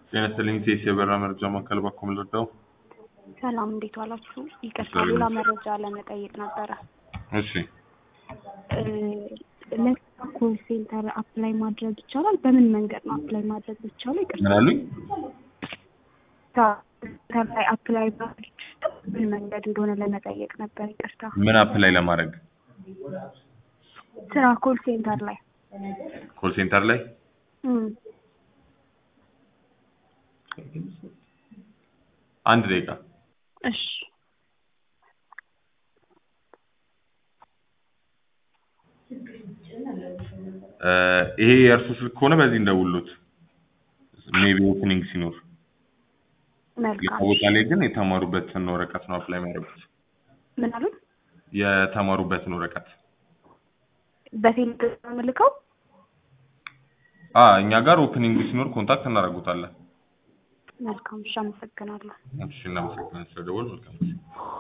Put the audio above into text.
ጤና ይስጥልኝ ቴስ የበራ መረጃ ማዕከል ባኮ ልርዳው? ሰላም እንዴት ዋላችሁ? ይቅርታ ሰላም። ሌላ መረጃ ለመጠየቅ ነበረ። እሺ ለኮል ሴንተር አፕላይ ማድረግ ይቻላል? በምን መንገድ ነው አፕላይ ማድረግ ይቻላል? ይቅርታ ምን አሉኝ? ሴንተር ላይ አፕላይ ማድረግ በምን መንገድ እንደሆነ ለመጠየቅ ነበር። ይቅርታ ምን አፕ ላይ ለማድረግ ስራ ኮል ሴንተር ላይ ኮል ሴንተር ላይ እም፣ አንድ ደቂቃ እሺ እ ይሄ የእርሱ ስልክ ከሆነ በዚህ እንደውሉት ሜቢ ኦፕኒንግ ሲኖር መልካም። ቦታ ላይ ግን የተማሩበትን ወረቀት ነው አፕላይ የሚያደርጉት ምን አሉን? የተማሩበትን ወረቀት በቴሌግራም የምልከው አ እኛ ጋር ኦፕኒንግ ሲኖር ኮንታክት እናደርጉታለን መልካም። እሺ፣ አመሰግናለሁ። እሺ እናመሰግናለን ስለደወል መልካም ጊዜ